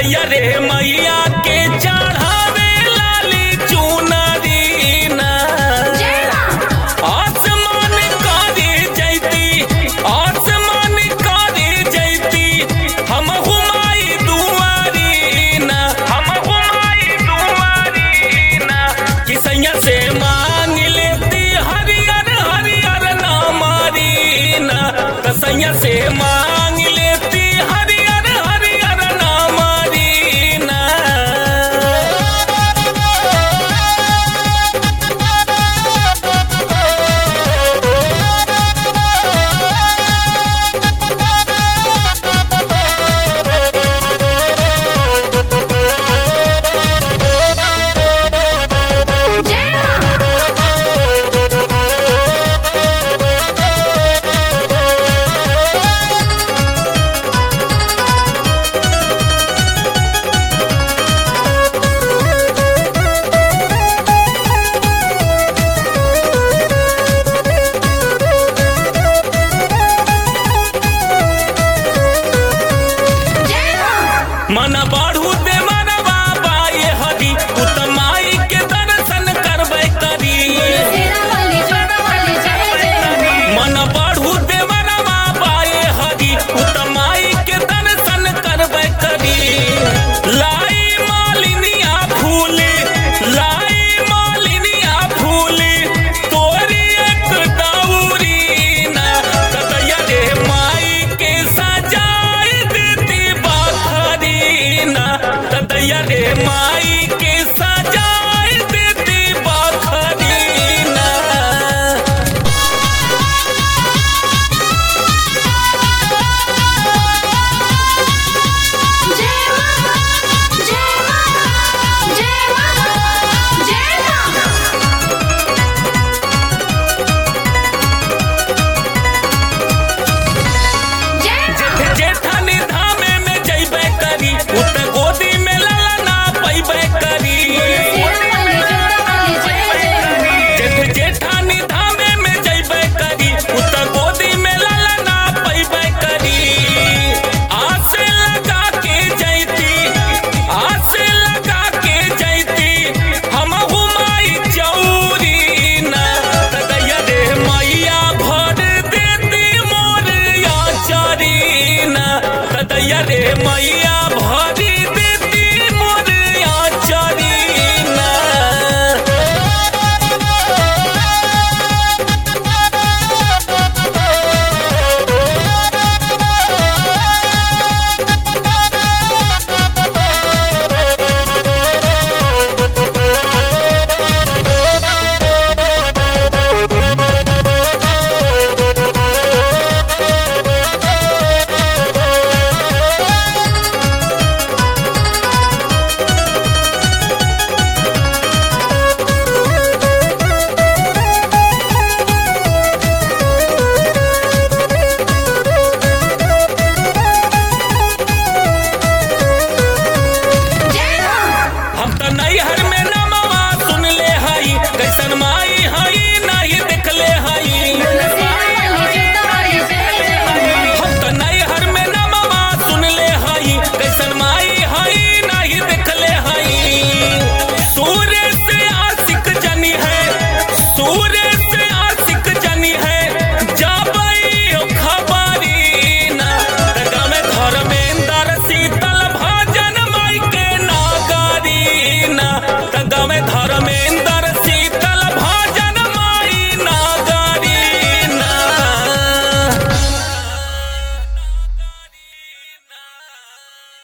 दैया रे मैया के चढ़ावे लाली चुनरी ना आसमान करे जैती आसमान करे जैती हम हुमाई दुआरी ना हम हुमाई दुआरी ना किसैया से मांग लेती हरियर हरियर नामारी ना कसैया से मांग लेती हरियर हरियर नामारी ना मन बढ़ू दे मनवा बाए हरी उतमाई के दर्शन करबै करी मन बढ़ू दे मनवा बाए हरी उतमाई के दर्शन करबै करी लाई मालिनिया फूल लाई मालिनिया फूल तोरी एक दौरी ना कतैया रे माई के सजाई देती बाखरी ना कतैया रे माई